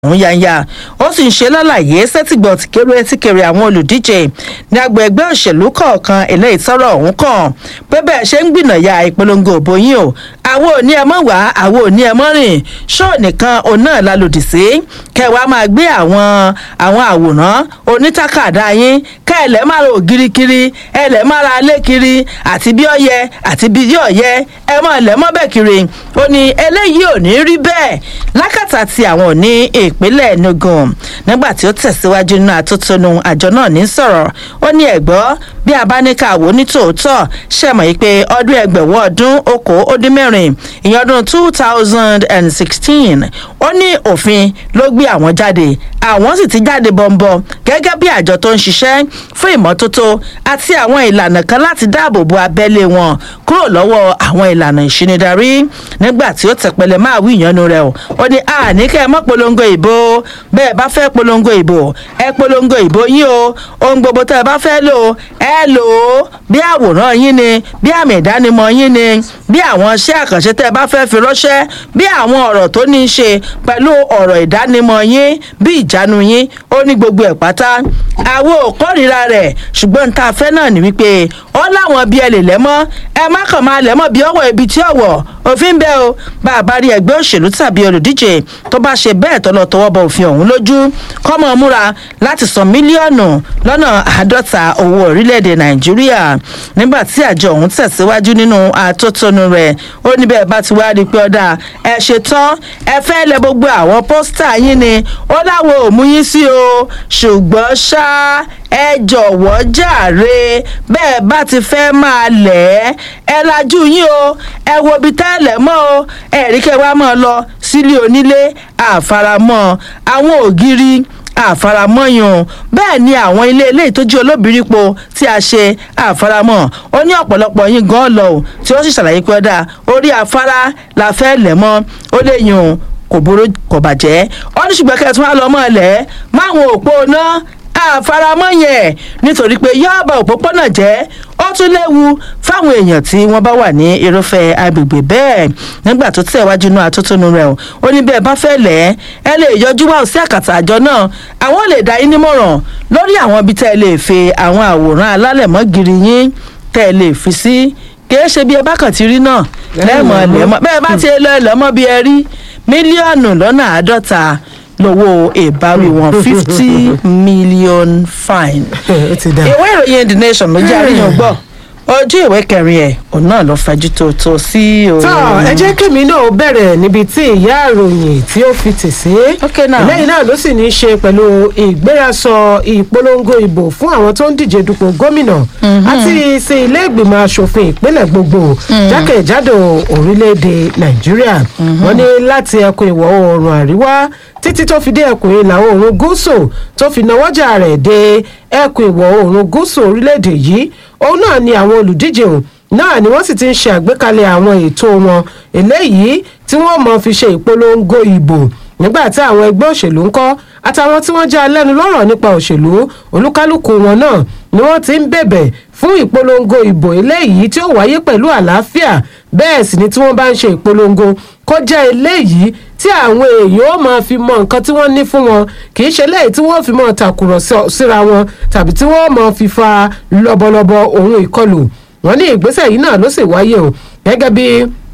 òun yanya ó sì ń ṣe lálàyé sẹ́tìgbọ̀n tìkéré tìkéré àwọn olùdíje ní agbo ẹgbẹ́ òṣèlú kọ̀ọ̀kan eléyìí tọ́rọ̀ ọ̀hún kàn pé bẹ́ẹ̀ ṣe ń gbìnàyà ìpolongo òbò yín o àwọn ò ní ẹ mọ́ wá àwọn ò ní ẹ mọ́ rìn ṣóò nìkan òun náà la lòdì sí kẹwàá máa gbé àwọn àwọn àwòrán onítàkàdá yín ká ẹlẹ́ máa ra ògiri kiri ẹlẹ́ máa ra alé kiri àti bí ọyẹ àti bí ọyẹ ẹ mọ ẹlẹ́ mọ́ bẹ́ẹ̀ kiri ó ní eléyìí ò ní rí bẹ́ẹ̀ lákàtà tí àwọn ò ní ìpínlẹ̀ enugu nígbà tí ó tẹ̀síwájú nínú àtótónu àjọ náà ní sọ̀rọ̀ ó ní ẹ̀gbọ́ bí a bá ní ká wò ní tòótọ́ ṣẹ̀mọ̀ yìí pé ọdún ẹgbẹ̀wọ́ ọdún okòó ó dín mẹ́rin ìyẹn ọdún two thousand and sixteen ó ní òfin ló gbé àwọn jáde àwọn sì ti jáde bọ̀m̀bọ̀ gẹ́gẹ́ bí àjọ tó ń ṣiṣẹ́ fún ìmọ́tótó àti àwọn ìlànà kan láti dáàbò bo abẹ́lé wọn kúrò lọ́wọ́ àwọn ìlànà ìṣinidarí nígbà tí ó tẹ̀pẹ̀lẹ̀ máa wí ìyanu rẹ̀ o ó ní àní kẹ́ ẹ mọ́ polongo ìbò bẹ́ẹ̀ bá fẹ́ polongo ìbò ẹ polongo ìbò yín o ohun gbogbo tẹ́ ẹ bá fẹ́ lò ẹ lò ó bí àwòrán yín ni bí àmì ìdánimọ̀ yín ni bí àwọn iṣẹ́ àkànṣe tẹ́ ẹ bá fẹ́ fi ránṣẹ́ bí àwọn ọ̀rọ̀ tó ní í ṣe pẹ̀lú ọ̀rọ̀ ìdánimọ̀ yín bí ìjánu yín ó ní gbogbo ẹ̀ pátá àwọn ò kórìíra rẹ̀ ṣùgbọ́n tá a fẹ́ náà ní wípé ó láwọn bí ẹ lè lẹ́mọ́ ẹ má kàn máa lẹ́mọ́ bí ọwọ́ ibi tí ọ̀wọ̀ òfin bẹ́ẹ̀ o bá a bá rí ẹgbẹ́ òṣèlú tàbí olùdíje tó bá ṣe bẹ́ẹ̀ tó lọ tọwọ́ bọ òfin ọ̀hún lójú kọ́mọ múra láti san mílíọ̀nù lọ́nà àádọ́ta owó orílẹ̀-èdè nàìjíríà nígbà tí àjọ ọ̀hún tẹ̀síwájú nínú àtótónu rẹ̀ ó ní bẹ́ẹ̀ bá ti wá rí i pé ọ̀dà ẹ ṣe tán ẹ fẹ́ lẹ gbogbo àwọn pósítà yín ni ó láwọn ò mú yín sí o ṣùgbọ́n ṣá ẹ jọ̀wọ́ jàre bẹ́ẹ̀ bá ti fẹ́ máa lẹ̀ ẹ́ ẹ lajú yín o ẹ wo ibi tẹ́lẹ̀ mọ́ o ẹ̀rí kẹwàá mọ́ ọ lọ sílé onílé àfaramọ́ àwọn ògiri àfaramọ́yàn bẹ́ẹ̀ ni àwọn ilé eléyìí tó jẹ́ olóbìrípo tí a ṣe àfaramọ́ ó ní ọ̀pọ̀lọpọ̀ yín gan lọ o tí ó sì ṣàlàyé pé ọ̀dà orí afárá la fẹ́ lẹ̀ mọ́ ó lè yùn kò burú kò bàjẹ́ ó ní ṣùgbọ́n kẹ́tù wá lọ mọ́ ẹ̀lẹ́ máwọn òpó náà àfaramọ́ yẹn nítorí pé yọ́ọ̀bà òpópónà jẹ́ ó tún léwu fáwọn èèyàn tí wọ́n bá wà ní irúfẹ́ agbègbè bẹ́ẹ̀ nígbà tó tẹ̀wájú náà àtúntúnú rẹ̀ o ó ní bẹ́ẹ̀ bá fẹ́ lẹ̀ ẹ́ lè yọjú wá sí àkàtà àjọ náà àwọn lè dá yín nímọ̀ràn lórí àwọn ibi tẹ́ ẹ lè fi àwọn àwòrán alálẹ̀mọ́gìrì yín tẹ́ ẹ lè fi sí kìí ṣe bí ẹ bá kàn ti rí náà lẹ́mọ̀ lẹ́mọ̀ bẹ́ẹ̀ bá ti lọ ẹlọ́mọ́ bí ẹ rí mílíọ̀nù lọ́nà àádọ́ta lọ́wọ́ ìbáwí wọn fifty million fine. ìwé ìròyìn the nation ló jẹ́ àríyàn gbọ́ ojú ìwé kẹrin ẹ̀ òun náà ló fẹjú tó tó sí o. tọ́ ẹ jẹ́ kémi náà bẹ̀rẹ̀ níbi tí ìyá àròyìn tí ó fi tì sí. Okay now. lẹ́yìn náà ló sì ní í ṣe pẹ̀lú ìgbérasọ ìpolongo ìbò fún àwọn tó ń díje dupò gómìnà àti sí ilé ìgbìmọ̀ asòfin ìpínlẹ̀ gbogbo jákèjádò orílẹ̀-èdè nàìjíríà wọ́n ní láti ẹkùn ìwọ̀ oòrùn àríwá títí tó fi dé ẹkùn ìlà oòrùn gúúsù tó fi nawọ́jà rẹ̀ dé ẹkùn ìwọ̀ oòrùn gúúsù orílẹ̀-èdè yìí òun náà ni àwọn olùdíje òun náà ni wọ́n sì ti ń ṣe àgbékalẹ̀ àwọn ètò wọn eléyìí tí wọ́n mọ̀ fi ṣe ìpolongo ìbò nígbà tí àwọn ẹgbẹ́ òṣèlú ń kọ́ àtàwọn tí wọ́n jẹ́ alẹ́nu lọ́rọ̀ nípa òṣèlú olúkálùkù wọn náà ni wọ́n ti ń bẹ̀bẹ̀ fún ìpolongo ìbò eléyìí tí ó wáyé pẹ̀lú àlàáfíà bẹ́ẹ̀ sì ni tí wọ́n bá ń ṣe ìpolongo kó jẹ́ eléyìí tí àwọn èèyàn ó máa fi mọ nǹkan tí wọ́n ní fún wọn kì í ṣe eléyìí tí wọ́n fi mọ tàkùrọ̀ síra wọn tàbí tí wọ́n máa fi fa lọ́bọ̀lọ́bọ̀ ohun ìkọlù wọ́n ní ìgbésẹ̀ yìí náà ló sì wáyé o gẹ́gẹ́ bí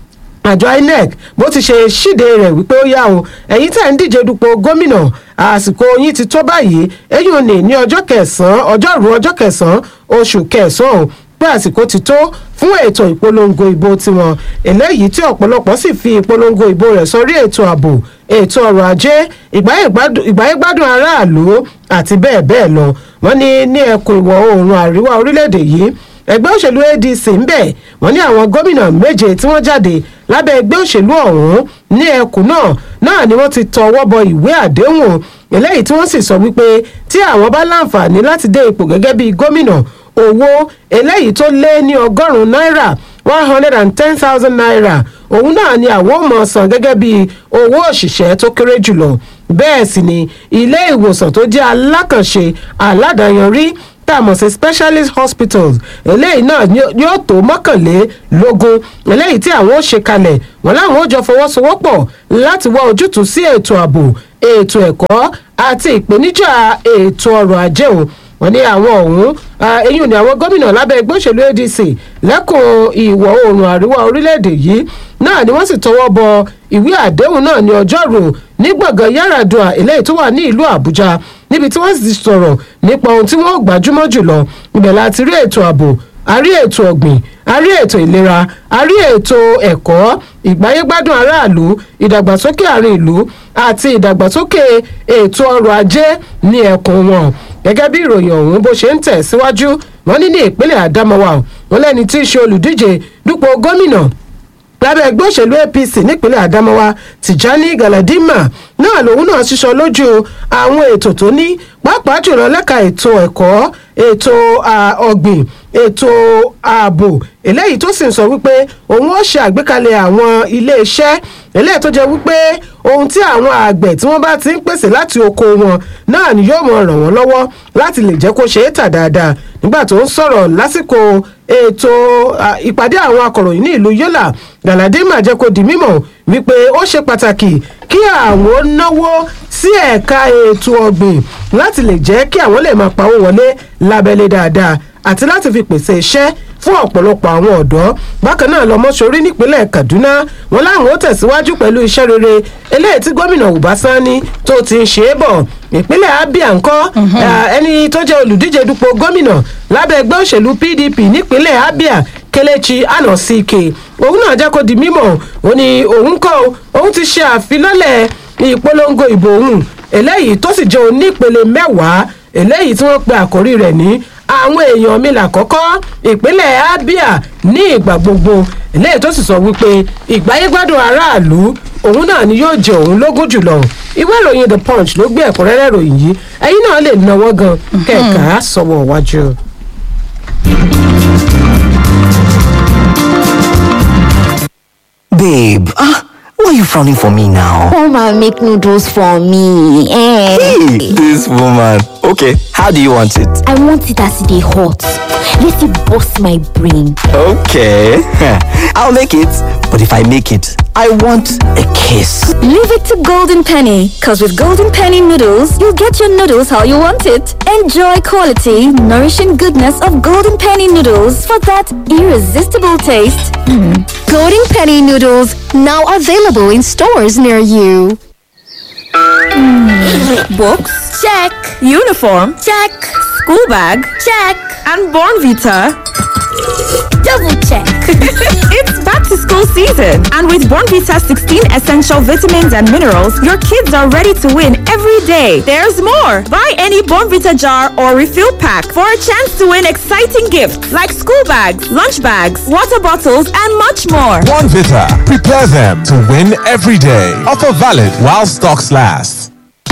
àjọ inec bó ti ṣe ṣíde rẹ̀ wípé ó yá o ẹ̀yin tẹ̀ ń díje dupò gómìnà àsìkò yín ti tó báyìí èyí ò ní ní ọjọ́ kẹsàn-án ọjọ́rùú ọjọ́ kẹsàn-án oṣù kẹsàn-án o pé àsìkò ti tó fún ètò ìpolongo ìbò tiwọn eléyìí tí ọ̀pọ̀lọpọ̀ sì fi ìpolongo ìbò rẹ̀ sórí ètò ààbò ètò ọrọ̀ ajé ìgbáyégbádùn aráàlú àti bẹ́ẹ̀ bẹ́ẹ̀ lọ wọ́n ní ní ẹkùn ìwọ̀ oòrùn àríwá orílẹ̀-èdè yìí ẹgbẹ́ òṣèlú adc ń bẹ̀ wọ́n ní àwọn gómìnà méje tí wọ́n jáde lábẹ́ ẹgbẹ́ òṣèlú ọ̀hún ní ẹkùn náà náà ni wọ́n ti tọwọ́ bọ ìwé àdéhùn eléyìí tí wọ́n sì sọ wípé tí àwọn bá láǹfààní láti dé ipò gẹ́gẹ́ bíi gómìnà owó eléyìí tó lé ní ọgọ́rùn-ún náírà one hundred and ten thousand naira òun náà ni àwọn ò mọ̀ san gẹ́gẹ́ bíi owó òṣìṣẹ́ tó kéré jùlọ bẹ́ẹ̀ sì ni ilé ìwòsàn tó jẹ́ alákànṣe aládàáyanrí tá a mọ̀ sí specialist hospitals eléyìí náà yóò tó mọ́kànlélógún eléyìí tí àwọn ó ṣe kalẹ̀ wọn láwọn ó jọ fọwọ́sowọ́pọ̀ láti wá ojútùú sí ètò ààbò ètò ẹ̀kọ́ àti ìpèníjà ètò ọrọ̀ ajé o wọ́n ní àwọn ọ̀hún eyín ni àwọn gómìnà lábẹ́ ẹgbẹ́ òṣèlú adc lẹ́kùn ìwọ̀ oòrùn àríwá orílẹ̀-èdè yìí náà ni wọ́n sì tọwọ́ bọ ìwé àdéhùn náà ní ọjọ́rú ní gbọ̀ngàn yaradua eléyìí tó wà ní ìlú àbújá níbi tí wọ́n sì sọ̀rọ̀ nípa ohun tí wọ́n gbajúmọ̀ jùlọ ibẹ̀ láti rí ètò ààbò a rí ètò ọ̀gbìn a rí ètò ìlera a rí ètò ẹ̀kọ́ ìgbáyégbádùn aráàlú ìdàgbàsókè àárín ìlú àti ìdàgbàsókè ètò ọrọ̀ ajé ní ẹkùn wọn gẹ́gẹ́ bí ìròyìn ọ̀hún bó ṣe ń tẹ̀ síwájú wọn ní ní ìpínlẹ̀ àdámọ́wá wọn lẹ́ni tí í ṣe olùdíje dupò gómìnà lábẹ́ ẹgbẹ́ òṣèlú apc nípínlẹ̀ àdámọ́wá tìjání galadima náà lòun náà ṣiṣọ lójú àwọn ètò tó ní pàápàá jùlọ lẹ́ka ètò ẹ̀kọ́ ètò ọ̀gbìn ètò ààbò eléyìí tó sì ń sọ wípé òun ó ṣe àgbékalẹ̀ àwọn iléeṣẹ́ eléyìí tó jẹ́ wípé ohun tí àwọn àgbẹ̀ tí wọ́n bá ti ń pèsè láti oko wọn náà ni yóò mọ ràn wọ́n lọ́wọ́ láti lè jẹ́ kó ṣe é tà dáadáa nígbà tó ń sọ̀rọ̀ lásìkò ètò ìpàdé àwọn akọ̀ròyìn ní ìlú yọ́là galadima jẹ́ kó di mímọ̀ wípé ó ṣe pàtàkì kí àwọn náwó sí ẹ̀ka ètò ọ̀gbìn láti lè jẹ́ kí àwọn lè máa pawó wọlé lábẹ́lé dáadáa àti láti fi pèsè iṣẹ́ fún ọ̀pọ̀lọpọ̀ àwọn ọ̀dọ́ bákan náà lọ́mọ́sọ̀rí nípínlẹ̀ kaduna wọn láwọn ó tẹ̀síwájú pẹ̀lú iṣẹ́ rere eléyìí tí gómìnà ubasani tó ti ń ṣe é bọ̀ ìpínlẹ̀ abia ńkọ́ ẹni tó jẹ́ olùdíje dupò gómìnà lábẹ́ ẹgbẹ́ òṣèlú pdp nípínlẹ̀ abia kelechi anosike òun náà jẹ́ kó di mímọ̀ ó ní òun kọ́ òun ti ṣe àfilọ́lẹ̀ ìpolongo ìbò òun eléyìí tó sì jẹ́ onípele mẹ́wàá eléyìí tí wọ́n pe àkórí rẹ̀ ní àwọn èèyàn mi làkọ́kọ́ ìpínlẹ̀ abia ní ìgbà gbogbo eléyìí tó sì sọ wípé ìgbáyégbádùn aráàlú òun náà ni yóò jẹ òun lógún jùlọ ìwé ìròyìn the punch ló gbé ẹ̀kúnrẹ́rẹ́ ìròyìn yìí ẹ̀yin náà lè náwó gan kẹ̀kẹ́ sọ̀wọ́ wájú. Babe, ah, why are you frowning for me now? Come and make noodles for me. Eh. Hey, this woman. Okay, how do you want it? I want it as they hot. Let it bust my brain. Okay, I'll make it. But if I make it, I want a kiss. Leave it to Golden Penny, because with Golden Penny noodles, you'll get your noodles how you want it. Enjoy quality, nourishing goodness of Golden Penny noodles for that irresistible taste. Golden Penny noodles now available in stores near you. Books? Check. Uniform? Check. School bag? Check. And Born Vita? Double check. it's back to school season, and with Born Vita 16 essential vitamins and minerals, your kids are ready to win every day. There's more. Buy any Born Vita jar or refill pack for a chance to win exciting gifts like school bags, lunch bags, water bottles, and much more. One Vita. Prepare them to win every day. Offer valid while stocks last.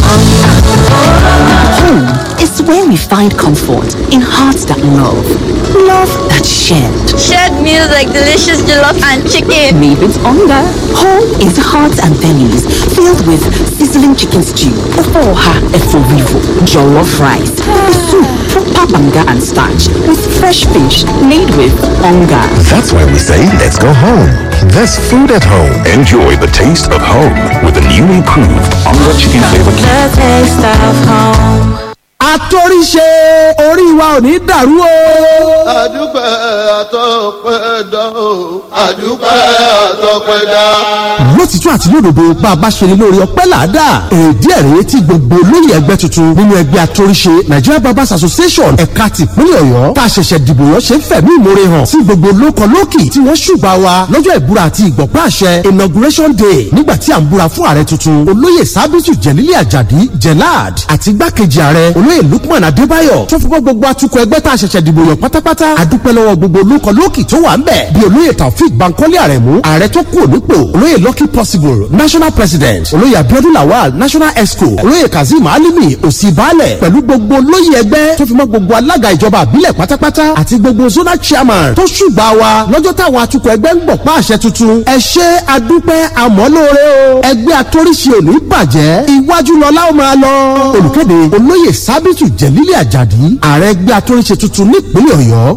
Home is where we find comfort in hearts that love, love that shared. Shared meals like delicious jollof and chicken. Made with hunger. Home is hearts and bellies filled with sizzling chicken stew, ofoha eforivo, jollof rice, pepper soup, proper banga and starch with fresh fish made with hunger. That's why we say let's go home. There's food at home. Enjoy the taste of home with the new improved Onga Chicken Flavor Cube. The taste of home. àtòríṣe orí wa ò ní dàrú o. àdúpẹ́ àtọ́pẹ́dá o àdúpẹ́ àtọ́pẹ́dá. lótìtú àti lódodo bá a bá ṣe ni lórí ọpẹ́ làádá èdè ẹ̀rẹ́ tí gbogbo olóyè ẹgbẹ́ tuntun nínú ẹgbẹ́ àtòríṣe nigeria barbers association ẹ̀ka tìpínlẹ̀ ọ̀yọ́ tá a ṣẹ̀ṣẹ̀ dìbò yàn ṣe ń fẹ̀mí ìmoore hàn sí gbogbo lóko lókì tí wọ́n ṣùgbà wa lọ́jọ́ ìbúra àti ìgbọ̀pá àṣẹ inauguration day nígbà tí à ń búra fún ààrẹ tuntun olóyè sábìtù jẹ̀lílẹ̀ àjàdí jẹ̀láàd àti igbákejì ààrẹ olóyè lukman adébáyọ̀ tó fọwọ́ gbogbo atukọ̀ ẹgbẹ́ tá a ṣẹ̀ṣẹ̀ dìbò yàn pátápátá adúpẹ́ lọ́wọ́ gbogbo olóko lókì tó wà ń bẹ̀ bí olóyè taofik bankole aremu ààrẹ tó kú ònípò olóyè lucky possible national president olóyè abiodun lawal national exco olóyè kazeem alimi òsì baálẹ̀ pẹ̀lú gbogbo olóyè ẹgbẹ́ tó fi mọ́ gbogbo alága ìjọba àbílẹ̀ pátápátá àti gbogbo zonal chairman tó ṣùgbà wa lọ́jọ́ táwọn atukọ̀ ẹgbẹ́ ń gbọ̀ pa àṣẹ tuntun ẹ ṣe adúpẹ́ àmọ́lóore o ẹgbẹ́ atóríṣe òní bàjẹ́ iwájú lọ́lá ó máa lọ olùkéde olóyè sábìtù jẹ̀lílẹ̀ àjàdí ààrẹ ẹgbẹ́ atóríṣe tuntun nípínlẹ̀ ọ̀yọ́